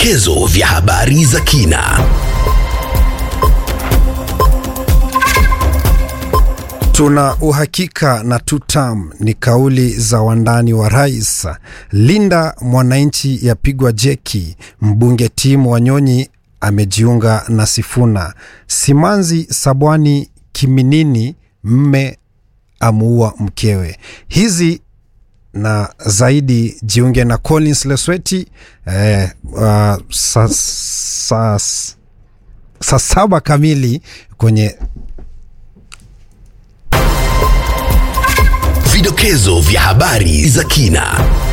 Vidokezo vya habari za kina. Tuna uhakika na tutam ni kauli za wandani wa rais. Linda mwananchi yapigwa jeki. Mbunge Tim Wanyonyi amejiunga na Sifuna. Simanzi Sabwani Kiminini, mme amuua mkewe. Hizi na zaidi jiunge na Collins Lesweti eh, uh, saa sa, sa saba kamili kwenye Vidokezo vya habari za kina.